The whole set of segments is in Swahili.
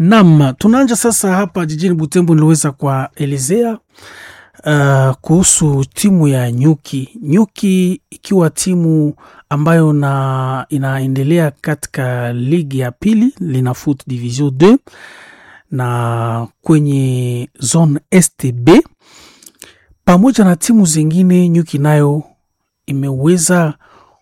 Nam, tunaanja sasa hapa jijini Butembo. Niliweza kuwaelezea uh, kuhusu timu ya Nyuki. Nyuki ikiwa timu ambayo na inaendelea katika ligi ya pili lina foot division 2 na kwenye zone STB pamoja na timu zingine. Nyuki nayo imeweza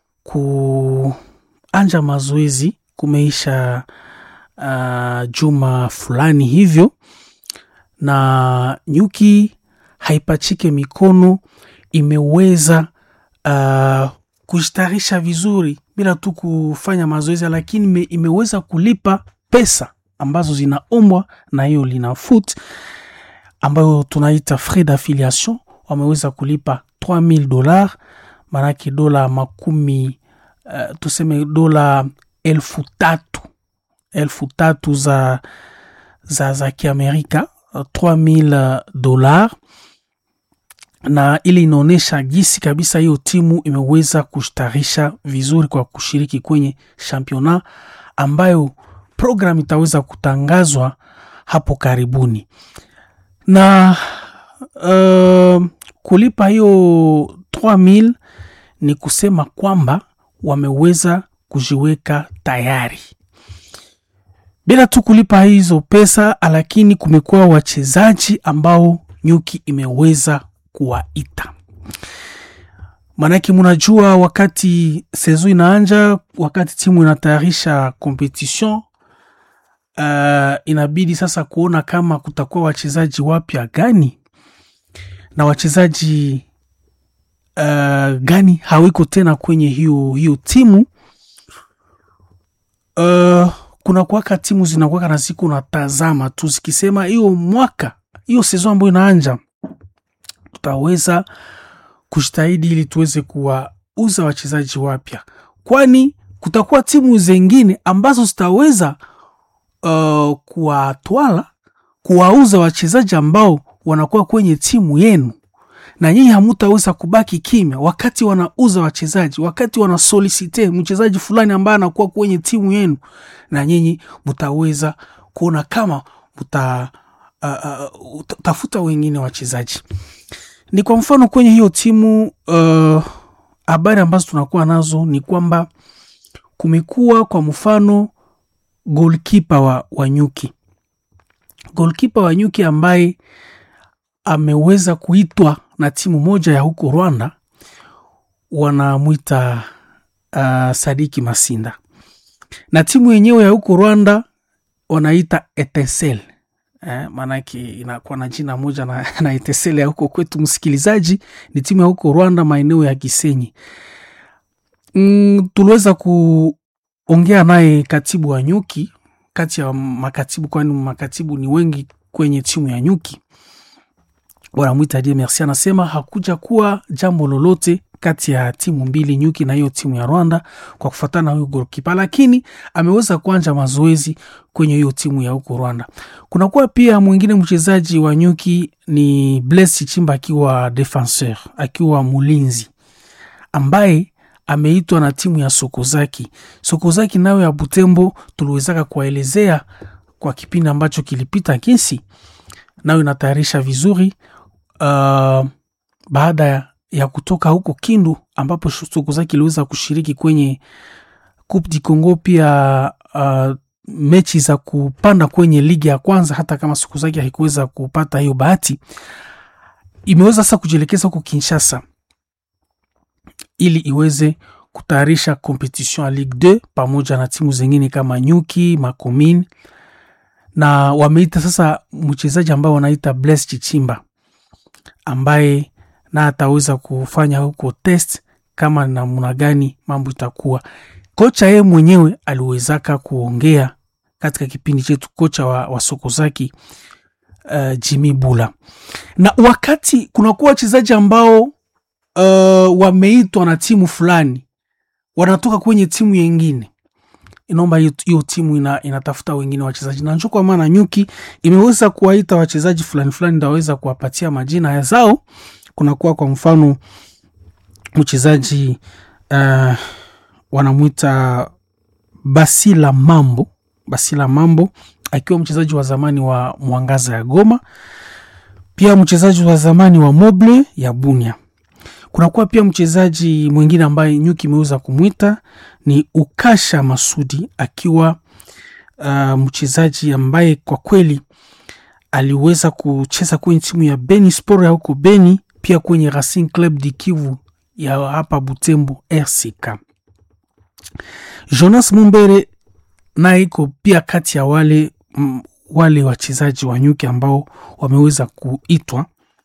kuanja mazoezi kumeisha uh, juma fulani hivyo, na Nyuki haipachike mikono, imeweza uh, kustarisha vizuri bila tu kufanya mazoezi, lakini ime, imeweza kulipa pesa ambazo zinaombwa na hiyo lina foot ambayo tunaita frais d'affiliation. Wameweza kulipa 3000 dollars, maanake dola makumi uh, tuseme dola elfu tatu elfu tatu za, za, za Kiamerika 3000 dollars, na ili inaonyesha gisi kabisa hiyo timu imeweza kustarisha vizuri kwa kushiriki kwenye championnat ambayo program itaweza kutangazwa hapo karibuni na uh, kulipa hiyo 3000 ni kusema kwamba wameweza kujiweka tayari bila tu kulipa hizo pesa, lakini kumekuwa wachezaji ambao Nyuki imeweza kuwaita. Maanake munajua, wakati sezo inaanja, wakati timu inatayarisha competition uh, inabidi sasa kuona kama kutakuwa wachezaji wapya gani na wachezaji uh, gani hawiko tena kwenye hiyo hiyo timu uh, kuna kuwaka timu zinakuwaka na siku natazama tu zikisema hiyo mwaka hiyo sezo ambayo inaanja tutaweza kujitahidi ili tuweze kuwauza wachezaji wapya, kwani kutakuwa timu zengine ambazo zitaweza uh, kuwatwala kuwauza wachezaji ambao wanakuwa kwenye timu yenu, na nyinyi hamutaweza kubaki kimya wakati wanauza wachezaji, wakati wanasolisite mchezaji fulani ambaye anakuwa kwenye timu yenu, na nyinyi mutaweza kuona kama muta uh, uh, tafuta wengine wachezaji. Ni kwa mfano kwenye hiyo timu habari uh, ambazo tunakuwa nazo ni kwamba kumekuwa kwa mfano golkipa wa, wa Nyuki, golkipa wa Nyuki ambaye ameweza kuitwa na timu moja ya huko Rwanda, wanamwita uh, Sadiki Masinda, na timu yenyewe ya huko Rwanda wanaita Etincelle. Eh, maanake inakuwa na jina moja na, na Etincelle ya huko kwetu. Msikilizaji, ni timu ya huko Rwanda, maeneo ya Gisenyi. Mm, tuliweza kuongea naye katibu wa Nyuki, kati ya makatibu, kwani makatibu ni wengi kwenye timu ya Nyuki wanamwita Die Merci, anasema hakuja kuwa jambo lolote kati ya timu mbili Nyuki na hiyo timu ya Rwanda kwa kufuatana na huyo golkipa, lakini ameweza kuanja mazoezi kwenye hiyo timu ya huko Rwanda. Kunakuwa pia mwingine mchezaji wa Nyuki ni Blaise Chimba akiwa defenseur, akiwa mulinzi ambaye ameitwa na timu ya Sokozaki. Sokozaki nayo ya Butembo tuliwezaka kuwaelezea kwa kipindi ambacho kilipita, kesi nayo inatayarisha vizuri uh, baada ya ya kutoka huko Kindu ambapo Sokozaki iliweza kushiriki kwenye Coupe du Congo, pia uh, mechi za kupanda kwenye ligi ya kwanza. Hata kama Sokozaki haikuweza kupata hiyo bahati, imeweza sasa kujielekeza huko Kinshasa ili iweze kutayarisha competition ya Ligue 2 pamoja na timu zingine kama Nyuki, Makomine na wameita sasa mchezaji ambao wanaita Blaise Chichimba ambaye na ataweza kufanya huko test kama namna gani mambo itakuwa. Kocha yeye mwenyewe aliwezaka kuongea katika kipindi chetu, kocha wa, wa Sokozaki uh, Jimmy Bula, na wakati kunakuwa wachezaji ambao uh, wameitwa na timu fulani wanatoka kwenye timu yengine inaomba hiyo timu ina, inatafuta wengine wachezaji na njo kwa maana Nyuki imeweza kuwaita wachezaji fulani fulani, ndaweza kuwapatia majina ya zao. Kunakuwa kwa mfano mchezaji uh, wanamwita Basila Mambo, Basila Mambo akiwa mchezaji wa zamani wa Mwangaza ya Goma, pia mchezaji wa zamani wa Moble ya Bunia. Kunakuwa pia mchezaji mwingine ambaye nyuki imeweza kumwita ni Ukasha Masudi, akiwa uh, mchezaji ambaye kwa kweli aliweza kucheza kwenye timu ya Beni Sport ya huko Beni, pia kwenye Racing Club di Kivu ya hapa Butembo RCK. Jonas Mumbere naye iko pia kati ya wale m, wale wachezaji wa nyuki ambao wameweza kuitwa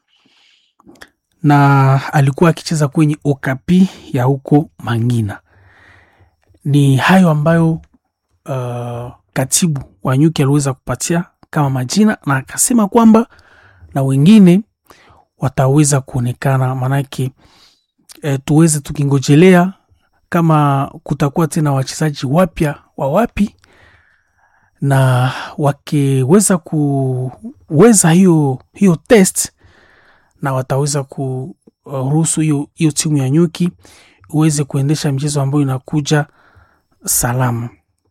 na alikuwa akicheza kwenye Okapi ya huko Mangina. Ni hayo ambayo uh, katibu wa nyuki aliweza kupatia kama majina, na akasema kwamba na wengine wataweza kuonekana, maanake e, tuweze tukingojelea kama kutakuwa tena wachezaji wapya wa wapi, na wakiweza kuweza hiyo hiyo test na wataweza kuruhusu hiyo hiyo timu ya nyuki uweze kuendesha mchezo ambayo inakuja salama.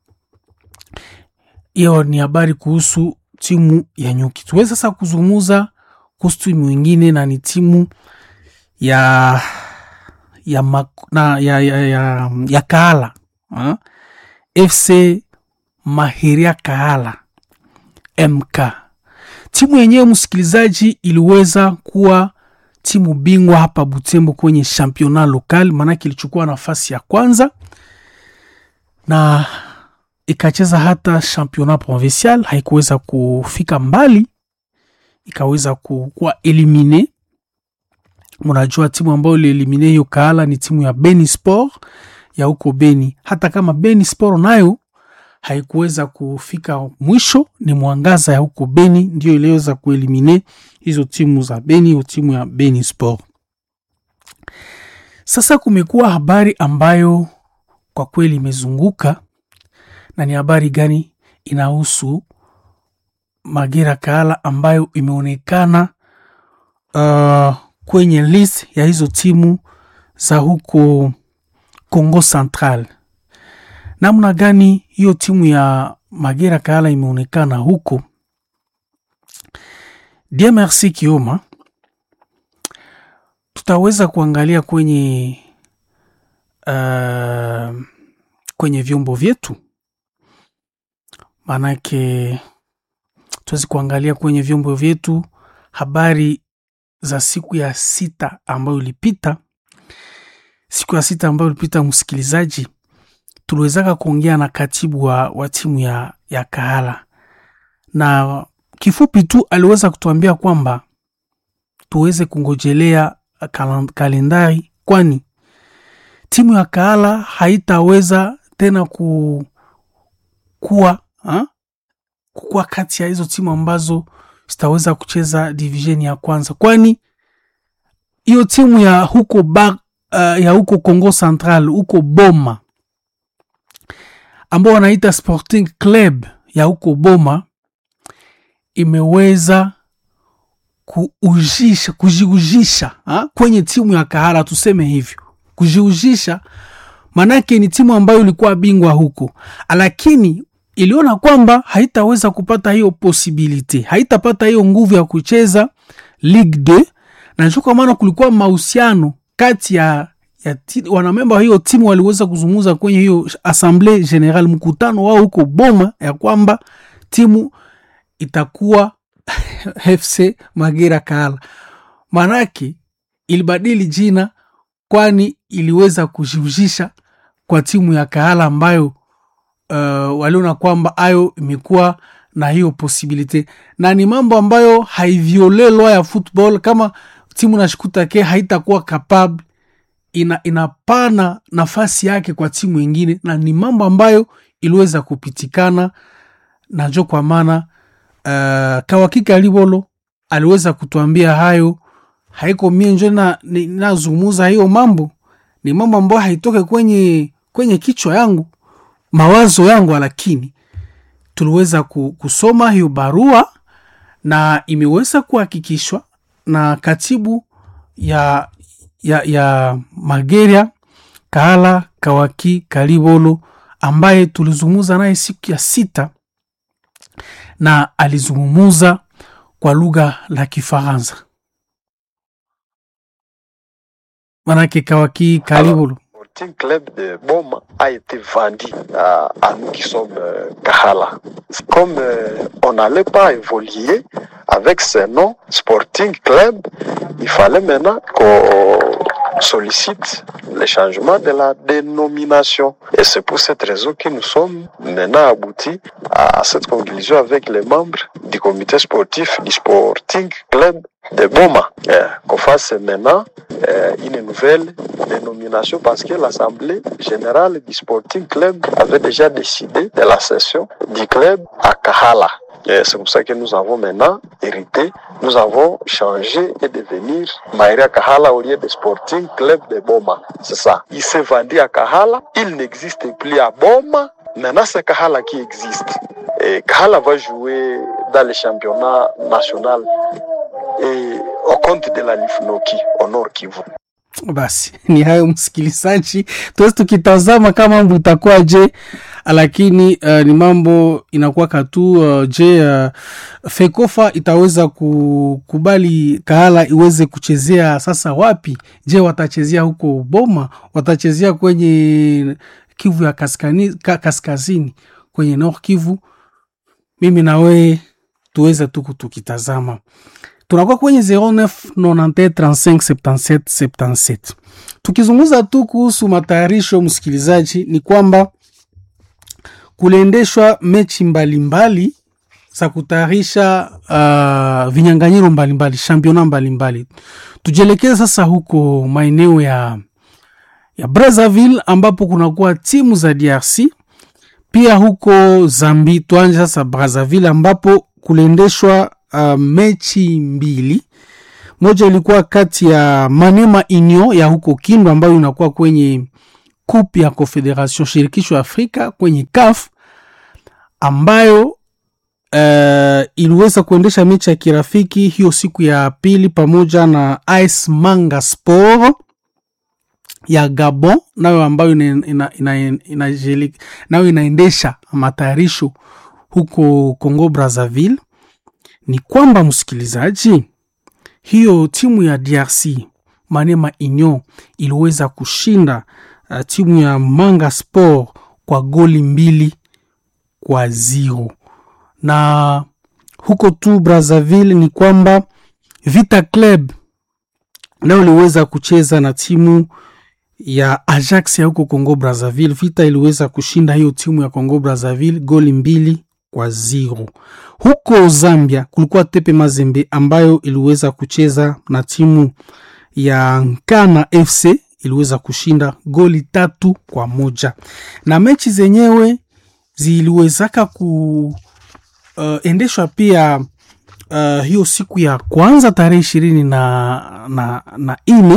Hiyo ni habari kuhusu timu ya nyuki. Tuweze sasa kuzungumza kuhusu timu ingine na ni timu ya ya, mak, na, ya, ya, ya, ya Kahala ha? FC Mahiria Kahala MK. Timu yenyewe msikilizaji, iliweza kuwa timu bingwa hapa Butembo kwenye championnat local, maanake ilichukua nafasi ya kwanza na ikacheza hata championnat provincial, haikuweza kufika mbali, ikaweza kuwa elimine. Mnajua timu ambayo ilielimine hiyo Kahala ni timu ya Beni Sport ya huko Beni. Hata kama Beni Sport nayo haikuweza kufika mwisho, ni Mwangaza ya huko Beni ndio iliweza kuelimine hizo timu za Beni, hiyo timu ya Beni Sport. Sasa kumekuwa habari ambayo kwa kweli imezunguka na ni habari gani? Inahusu Magera Kahala ambayo imeonekana uh, kwenye list ya hizo timu za huko Congo Central. Namna gani hiyo timu ya Magera Kahala imeonekana huko? DMRC Kioma, tutaweza kuangalia kwenye uh, kwenye vyombo vyetu maanake tuwezi kuangalia kwenye vyombo vyetu habari za siku ya sita ambayo ilipita. Siku ya sita ambayo ilipita, msikilizaji, tuliwezaka kuongea na katibu wa, wa timu ya, ya Kahala na kifupi tu aliweza kutuambia kwamba tuweze kungojelea kalendari, kwani timu ya Kahala haitaweza tena ku, kuwa ha? kukuwa kati ya hizo timu ambazo zitaweza kucheza division ya kwanza, kwani hiyo timu ya huko ba, uh, ya huko Congo Central huko Boma ambao wanaita Sporting Club ya huko Boma imeweza kuujisha kujiujisha ha? kwenye timu ya Kahala, tuseme hivyo, kujiujisha manake ni timu ambayo ilikuwa bingwa huko, lakini iliona kwamba haitaweza kupata hiyo posibilite, haitapata hiyo nguvu ya kucheza Ligue 2 na ndio kwa maana kulikuwa mahusiano kati ya, ya wanamemba wa hiyo timu waliweza kuzungumza kwenye hiyo assemble general, mkutano wao huko Boma, ya kwamba timu itakuwa FC Magera Kahala. Manake ilibadili jina, kwani iliweza kujiuzisha kwa timu ya Kahala ambayo uh, waliona kwamba ayo imekuwa na hiyo posibilite, na ni mambo ambayo haiviole lwa ya football. Kama timu nashikuta ke haitakuwa capable, ina, inapana nafasi yake kwa timu ingine, na ni mambo ambayo iliweza kupitikana na njo kwa maana uh, Kawakika Libolo aliweza kutuambia hayo, haiko mie njo na nazungumuza hiyo mambo, ni mambo ambayo haitoke kwenye, kwenye kichwa yangu mawazo yangu, lakini tuliweza kusoma hiyo barua na imeweza kuhakikishwa na katibu ya, ya, ya Mageria Kahala Kawaki Kalibolo ambaye tulizungumza naye siku ya sita na alizungumuza kwa lugha la Kifaransa. Manake Kawaki, karibu. Sporting Club de Boma a été vendu à, à nous qui sommes euh, Kahala. Comme euh, on n'allait pas évoluer avec ce nom Sporting Club, il fallait maintenant qu'on sollicite le changement de la dénomination. Et c'est pour cette raison que nous sommes maintenant aboutis à cette conclusion avec les membres du comité sportif du Sporting Club de Boma. Euh, qu'on fasse maintenant euh, une nouvelle dénomination parce que l'Assemblée générale du Sporting Club avait déjà décidé de la cession du club à Kahala. Et C'est pour ça que nous avons maintenant hérité, nous avons changé et devenir Maïria Kahala au lieu de Sporting Club de Boma. C'est ça. Il s'est vendu à Kahala, il n'existe plus à Boma, maintenant c'est Kahala qui existe. Et Kahala va jouer dans le championnat national et au compte de la Lifnoki au Nord Kivu. Basi ni hayo msikilizaji, tuwezi tukitazama kama mambo itakuwaje, lakini uh, ni mambo inakuwa tu uh, je uh, Fekofa itaweza kukubali Kahala iweze kuchezea sasa wapi? Je, watachezea huko Boma? Watachezea kwenye Kivu ya kaskani, ka, kaskazini kwenye Nord Kivu? Mimi na wewe tuweze tu tukitazama tunakuwa kwenye 0991357777 tukizungumza tu kuhusu matayarisho msikilizaji ni kwamba kuliendeshwa mechi mbalimbali za kutayarisha uh, vinyanganyiro mbalimbali championa mbalimbali tujielekeze sasa huko maeneo ya ya brazzaville ambapo kunakuwa timu za drc pia huko zambi tuanje sasa brazzaville ambapo kuliendeshwa uh, mechi mbili moja ilikuwa kati ya manema inyo ya huko kindu ambayo inakuwa kwenye kup ya confederation shirikisho afrika kwenye caf ambayo uh, iliweza kuendesha mechi ya kirafiki hiyo siku ya pili pamoja na ice manga sport ya gabon nayo ambayo ina, ina, ina, ina, ina, nayo inaendesha matayarisho huko congo brazzaville ni kwamba msikilizaji, hiyo timu ya DRC Manema Union iliweza kushinda uh, timu ya Manga Sport kwa goli mbili kwa zero, na huko tu Brazzaville ni kwamba Vita Club nayo iliweza kucheza na timu ya Ajax ya huko Congo Brazzaville. Vita iliweza kushinda hiyo timu ya Congo Brazzaville goli mbili kwa zero. Huko Zambia kulikuwa Tepe Mazembe ambayo iliweza kucheza na timu ya Nkana FC iliweza kushinda goli tatu kwa moja, na mechi zenyewe ziliwezaka kuendeshwa uh, pia uh, hiyo siku ya kwanza tarehe ishirini na, na, na ine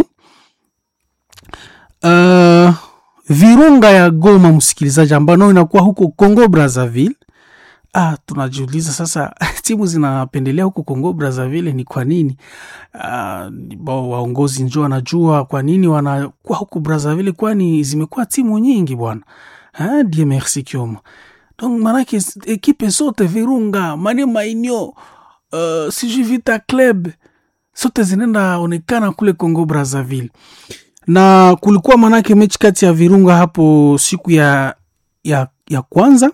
uh, Virunga ya Goma, msikilizaji, ambayo nao inakuwa huko Congo Brazzaville Ah, tunajiuliza sasa timu zinapendelea huko Congo Brazzaville ni kwa nini? Ah, waongozi njo wanajua kwa nini wanakuwa huko Brazzaville, kwani zimekuwa timu nyingi bwana. Ah, die merci Kioma. Donc manake ekipe zote Virunga, Manema Inyo, uh, sijui Vita Club zote zinaenda onekana kule Congo Brazzaville, na kulikuwa manake mechi kati ya Virunga hapo siku ya, ya, ya kwanza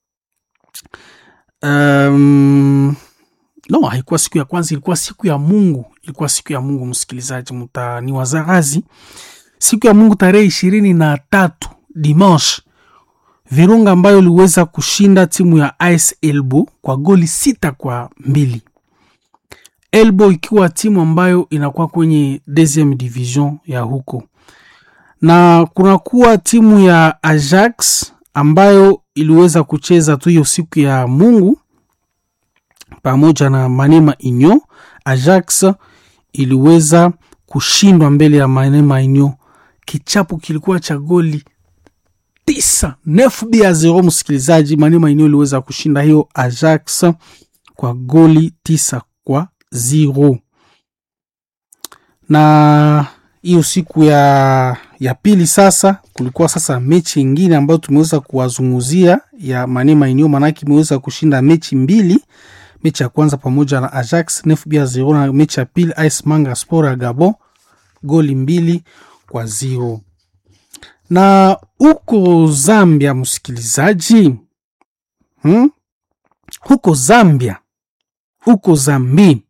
Um, no, haikuwa siku ya kwanza, ilikuwa siku ya Mungu, ilikuwa siku ya Mungu. Msikilizaji, mtani wazarazi, siku ya Mungu tarehe ishirini na tatu dimanche, Virunga ambayo iliweza kushinda timu ya AS Elbo kwa goli sita kwa mbili. Elbo ikiwa timu ambayo inakuwa kwenye deuxième division ya huko, na kunakuwa timu ya Ajax ambayo iliweza kucheza tu hiyo siku ya Mungu pamoja na Manema Inyo. Ajax iliweza kushindwa mbele ya Manema Inyo, kichapo kilikuwa cha goli tisa nefu bia zero. Msikilizaji, Manema Inyo iliweza kushinda hiyo Ajax kwa goli tisa kwa zero, na hiyo siku ya, ya pili sasa kulikuwa sasa mechi ingine ambayo tumeweza kuwazunguzia ya Manema Union, manake imeweza kushinda mechi mbili. Mechi ya kwanza pamoja na Ajax nef bia zero, na mechi ya pili AS Manga Sport ya Gabon goli mbili kwa zero. Na huko Zambia, msikilizaji, hmm? huko Zambia, huko Zambi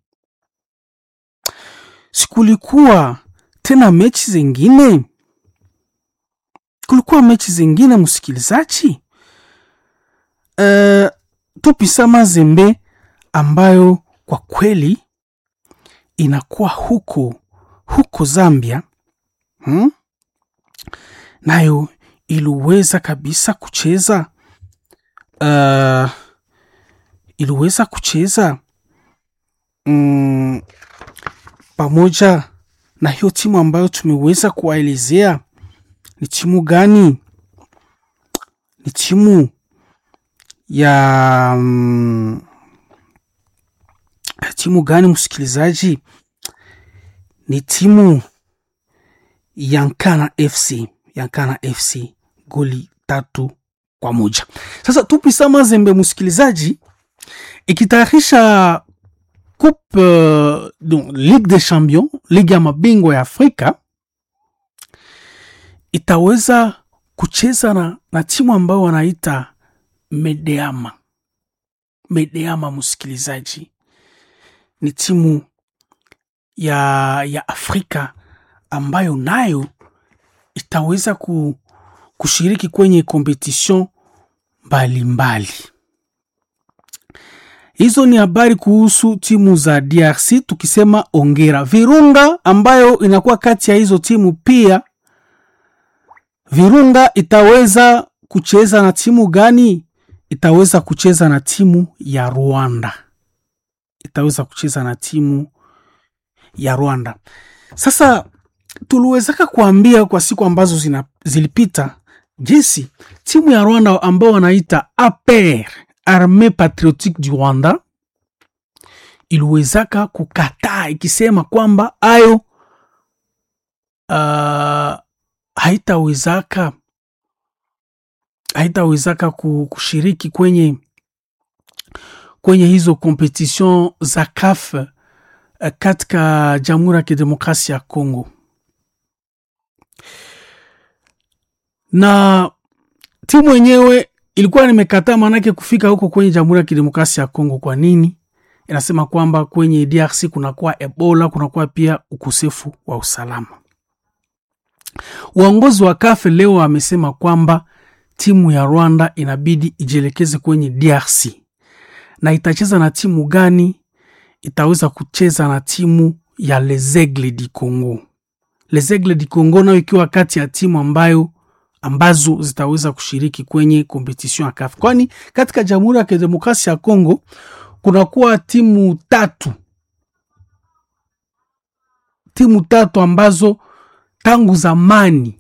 sikulikuwa tena mechi zingine, kulikuwa mechi zingine msikilizaji. Uh, Tupisa Mazembe ambayo kwa kweli inakuwa huko huko Zambia hmm? nayo iliweza kabisa kucheza uh, iliweza kucheza mm, pamoja na hiyo timu ambayo tumeweza kuwaelezea. Ni timu gani? Ni timu ya mm, timu gani msikilizaji? Ni timu Yankana FC, Yankana FC goli tatu kwa moja. Sasa Tupisa Mazembe msikilizaji, ikitayarisha Coupe uh, donc, Ligue des Champions, ligi ya mabingwa ya Afrika itaweza kucheza na, na timu ambayo wanaita Medeama. Medeama msikilizaji, ni timu ya, ya Afrika ambayo nayo itaweza ku, kushiriki kwenye kompetition mbalimbali. Hizo ni habari kuhusu timu za DRC. Tukisema ongera Virunga ambayo inakuwa kati ya hizo timu pia, Virunga itaweza kucheza na timu gani? Itaweza kucheza na timu ya Rwanda, itaweza kucheza na timu ya Rwanda. Sasa tuliwezaka kuambia kwa siku ambazo zina, zilipita jinsi timu ya Rwanda ambao wanaita APR Armee Patriotique du Rwanda iliwezaka kukataa ikisema kwamba ayo uh, haitawezaka haitawezaka kushiriki kwenye kwenye hizo competition za CAF uh, katika Jamhuri ya Kidemokrasia ya Kongo na timu yenyewe ilikuwa nimekataa maanake kufika huko kwenye Jamhuri ya Kidemokrasia ya Kongo. Kwa nini? Inasema kwamba kwenye DRC kunakuwa Ebola, kunakuwa pia ukosefu wa usalama. Uongozi wa kafe leo amesema kwamba timu ya Rwanda inabidi ijielekeze kwenye DRC na itacheza na timu gani? Itaweza kucheza na timu ya Les Aigles du Congo. Les Aigles du Congo nayo ikiwa kati ya timu ambayo ambazo zitaweza kushiriki kwenye kompetition ya CAF, kwani katika Jamhuri ya Kidemokrasia ya Kongo kunakuwa timu tatu, timu tatu ambazo tangu zamani,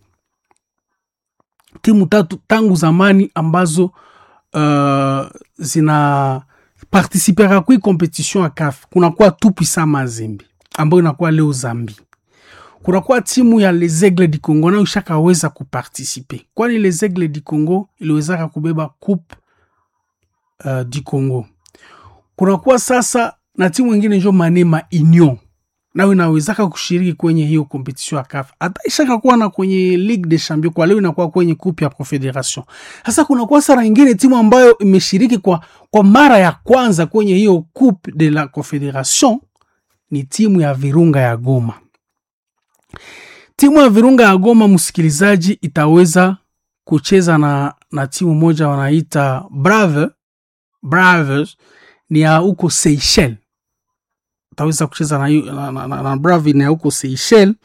timu tatu tangu zamani ambazo uh, zina participera kui competition ya CAF. Kunakuwa Tupisa Mazembe ambayo inakuwa leo Zambi kunakuwa timu ya Les Aigles du Congo nayo ishakaweza kupartisipe, kwani Les Aigles du Congo iliwezaka kubeba coupe uh, du Congo. Kunakuwa sasa na timu ingine njo Manema Union nayo inawezaka kushiriki kwenye hiyo competition ya CAF, hata ishaka kuwa na kwenye Ligue des Champions, kwa leo inakuwa kwenye coupe ya Confederation. Sasa kunakuwa sara ingine timu ambayo imeshiriki kwa, kwa mara ya kwanza kwenye hiyo coupe de la Confederation ni timu ya Virunga ya Goma. Timu ya Virunga ya Goma, msikilizaji, itaweza kucheza na, na timu moja wanaita Brave Braves, ni ya huko Seychelles. Itaweza kucheza na, na, na, na, na Brave ni ya huko Seychelles,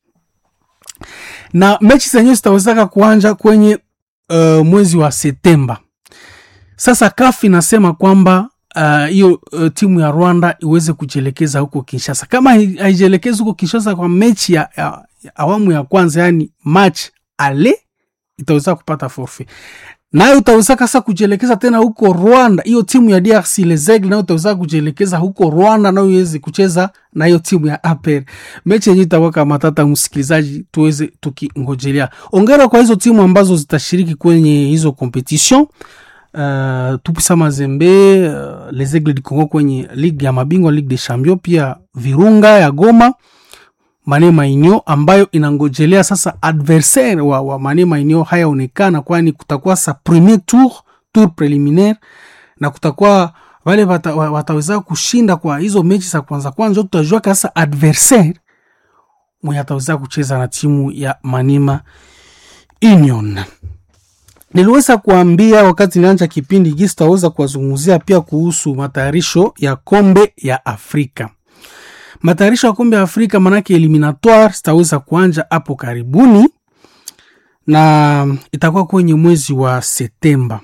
na mechi zenyewe zitawezaka kuanja kwenye uh, mwezi wa Septemba. Sasa CAF inasema kwamba hiyo uh, uh, timu ya Rwanda iweze kujielekeza huko Kinshasa. Kama haijielekezi huko Kinshasa kwa mechi ya, ya, ya awamu ya kwanza, yani match ale, itaweza kupata forfait nayo utaweza kasa kujielekeza tena huko Rwanda. Hiyo timu ya DRC Les Aigles nayo utaweza kujielekeza huko Rwanda, nayo iweze kucheza na hiyo timu ya APR. Mechi yenyewe itakuwa kama tata, msikilizaji, tuweze tukingojelea. Ongera kwa hizo timu ambazo zitashiriki kwenye hizo competition. Uh, Tupisa Mazembe, uh, Les Aigles du Congo kwenye ligue ya mabingwa, Ligue des Champions, pia Virunga ya Goma Mane Mainio ambayo inangojelea sasa adversaire wa, wa Mane Mainio hayaonekana, kwani kutakuwa sa premier tour tour preliminaire na kutakuwa wale wata, wataweza kushinda kwa hizo mechi za kwanza kwanza, tutajua kasa adversaire mwenye ataweza kucheza na timu ya Manima Union. Niliweza kuambia wakati nilianza kipindi hiki, sitaweza kuwazungumzia pia kuhusu matayarisho ya kombe ya Afrika matayarisho ya kombe ya Afrika manake eliminatoire zitaweza kuanja hapo karibuni na itakuwa kwenye mwezi wa Septemba.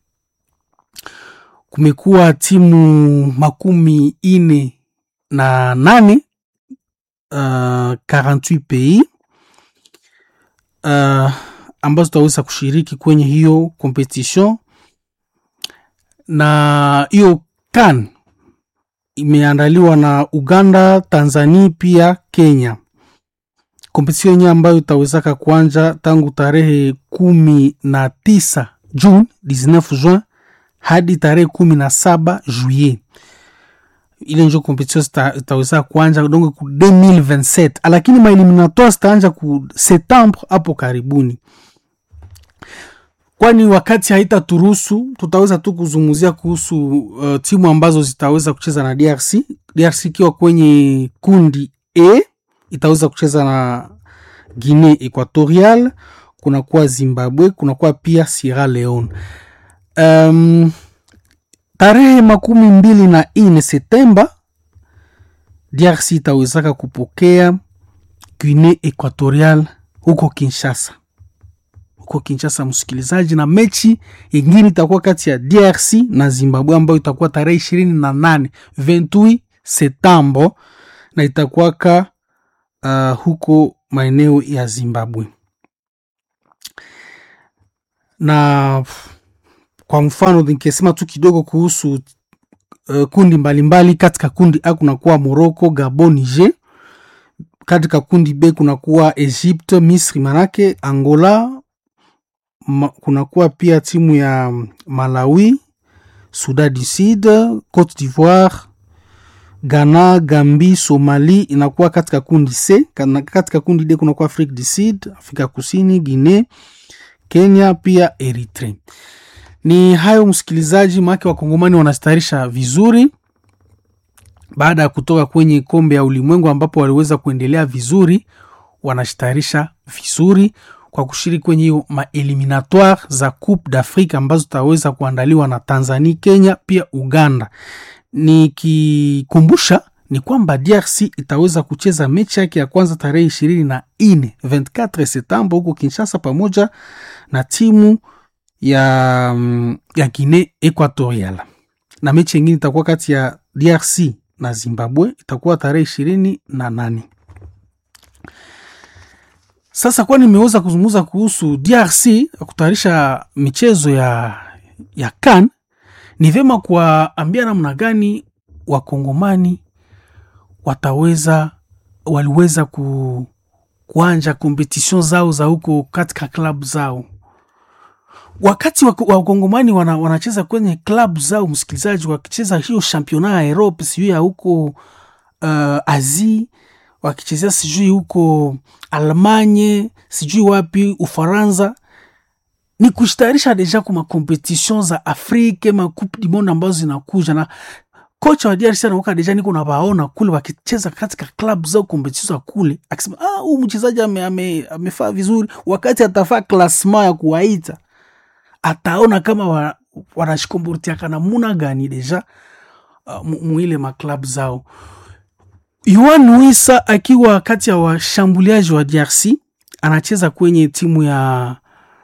Kumekuwa timu makumi ine na nane uh, 48 pays uh, ambazo zitaweza kushiriki kwenye hiyo competition na hiyo kan imeandaliwa na Uganda, Tanzania pia Kenya. Kompetision yenyewe ambayo itawezaka kuanja tangu tarehe kumi na tisa June 19 Juin hadi tarehe kumi na saba Juillet. Ile njo kompetision itaweza kuanja donc ku 2027 lakini maeliminatoire zitaanja ku Septembre hapo karibuni kwani wakati haitaturuhusu tutaweza tu kuzungumzia kuhusu uh, timu ambazo zitaweza kucheza na DRC. DRC ikiwa kwenye kundi E itaweza kucheza na Guinea Equatorial, kunakuwa Zimbabwe, kunakuwa pia Sierra Leone. Um, tarehe makumi mbili na ine Septemba DRC itawezaka kupokea Guinea Equatorial huko Kinshasa huko Kinshasa, msikilizaji, na mechi ingine itakuwa kati ya DRC na Zimbabwe ambayo itakuwa tarehe ishirini na nane 28 Septemba na itakuwaka uh, huko maeneo ya Zimbabwe. Na kwa mfano nikisema tu kidogo kuhusu uh, kundi mbalimbali mbali. Katika kundi A kunakuwa Morocco, Gabon, Niger. Katika kundi B kunakuwa Egypte, Misri, manake Angola Ma, kunakuwa pia timu ya Malawi, Sudan du Sud, Cote d'Ivoire, Ghana, Gambi, Somali inakuwa katika kundi C. Katika kundi D kunakuwa Afrique du Sud, Afrika Kusini, Guinea, Kenya pia Eritrea. Ni hayo msikilizaji, maake wakongomani wanastarisha vizuri baada ya kutoka kwenye kombe ya ulimwengu ambapo waliweza kuendelea vizuri, wanashtarisha vizuri kwa kushiriki kwenye hiyo maeliminatoire za Coupe d'Afrique ambazo zitaweza kuandaliwa na Tanzania, Kenya pia Uganda. Nikikumbusha ni kwamba DRC itaweza kucheza mechi yake ya kwanza tarehe ishirini na nne 24 Septemba huko Kinshasa pamoja na timu ya, ya Guinea Equatorial, na mechi yengine itakuwa kati ya DRC na Zimbabwe itakuwa tarehe ishirini na nane. Sasa kwa nimeweza kuzungumza kuhusu DRC kutayarisha michezo ya, ya CAN, ni vyema kuwaambia namna gani wakongomani wataweza waliweza ku, kuanja kompetision zao za huko katika klabu zao. Wakati wakongomani wana, wanacheza kwenye klabu zao, msikilizaji, wakicheza hiyo championnat ya Europe sijui ya huko uh, Asie wakichezea sijui huko Almanye sijui wapi Ufaransa, ni kushitayarisha deja kwa makompetition za Afrika ma coupe du monde ambazo zinakuja, na kocha wa DRC anaoka deja niko na baona kule wakicheza katika club zao kompetition za kule, akisema ah, huyu mchezaji amefaa ame, ame vizuri. Wakati atafaa klasma ya kuwaita ataona kama wa, wanashikombortiaka namuna gani deja uh, mwile maklabu zao. Yohan Wissa akiwa kati ya washambuliaji wa DRC anacheza kwenye timu ya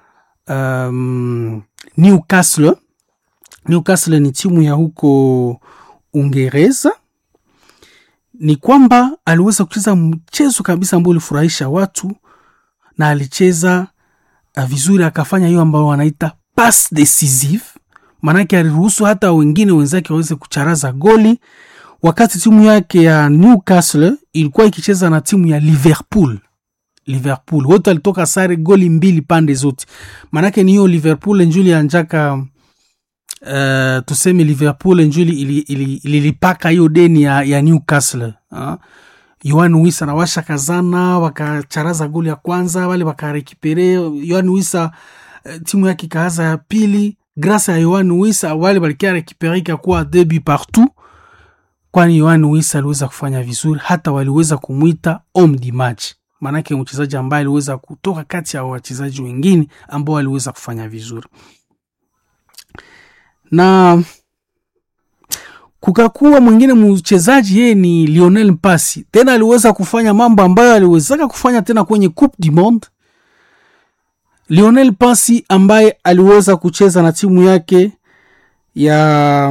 um, Newcastle. Newcastle ni timu ya huko Uingereza. Ni kwamba aliweza kucheza mchezo kabisa ambao ulifurahisha watu na alicheza uh, vizuri, akafanya hiyo ambayo wanaita passe decisive, maanake aliruhusu hata wengine wenzake waweze kucharaza goli, wakati timu yake ya Newcastle ilikuwa ikicheza na timu ya Liverpool. Liverpool wote walitoka sare goli mbili pande zote, maanake ni hiyo Liverpool njuli anjaka uh, tuseme Liverpool njuli ililipaka ili, ili hiyo deni ya, ya Newcastle uh. Yohan Wissa na washa kazana wakacharaza goli ya kwanza, wale wakarekipere. Yohan Wissa timu yake ikaanza ya pili, grasa ya Yohan Wissa wale walikia rekipere ikakuwa debi partout, kwani Yohan Wissa aliweza kufanya vizuri, hata waliweza kumwita homme du match, maanake mchezaji ambaye aliweza kutoka kati ya wachezaji wengine ambao waliweza kufanya vizuri na kukakuwa mwingine mchezaji yeye ni Lionel Mpasi, tena aliweza kufanya mambo ambayo aliwezaka kufanya tena kwenye Coupe du Monde. Lionel Mpasi ambaye aliweza kucheza na timu yake ya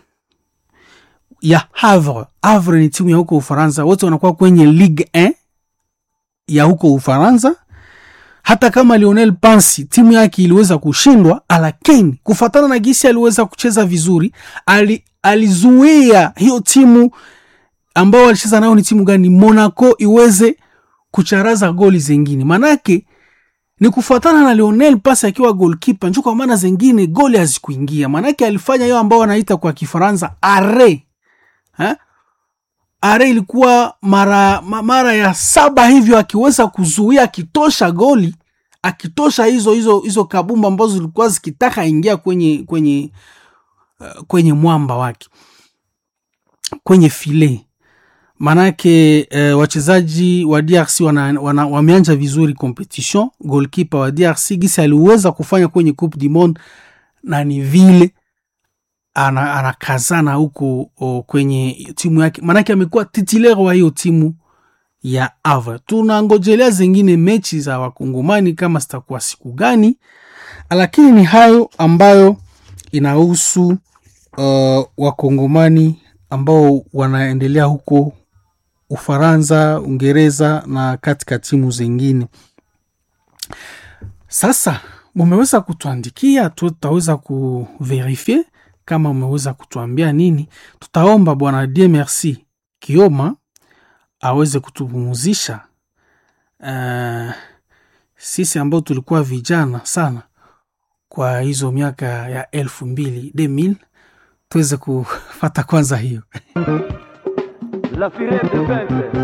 ya Havre. Havre ni timu ya huko Ufaransa, wote wanakuwa kwenye Ligue 1 ya huko Ufaransa. Hata kama Lionel Mpasi timu yake iliweza kushindwa, lakini kufatana na gisi aliweza kucheza vizuri ali alizuia hiyo timu ambao walicheza nayo ni timu gani, Monaco, iweze kucharaza goli zengine. Manake ni kufuatana na Lionel Pasi akiwa golkipa njo, kwa maana zengine goli hazikuingia. Manake alifanya hiyo ambao wanaita kwa Kifaransa are ha? are ilikuwa mara, mara ya saba hivyo, akiweza kuzuia akitosha goli akitosha hizo hizo hizo kabumba ambazo zilikuwa zikitaka ingia kwenye kwenye kwenye mwamba wake kwenye file. Manake uh, wachezaji wa DRC wana, wana, wameanja vizuri competition. Goalkeeper wa DRC gisi aliweza kufanya kwenye Coupe du Monde na ni vile anakazana ana huko kwenye timu yake, manake amekuwa titulaire wa hiyo timu ya Havre. Tunangojelea zingine mechi za wakongomani kama zitakuwa siku gani, lakini ni hayo ambayo inahusu uh, wakongomani ambao wanaendelea huko Ufaransa, Uingereza na katika timu zingine. Sasa mumeweza kutuandikia, tutaweza kuverifie kama umeweza kutuambia nini. Tutaomba bwana Dieu Merci Kioma aweze kutupumuzisha uh, sisi ambao tulikuwa vijana sana kwa hizo miaka ya elfu mbili demil tuweze kufata kwanza hiyo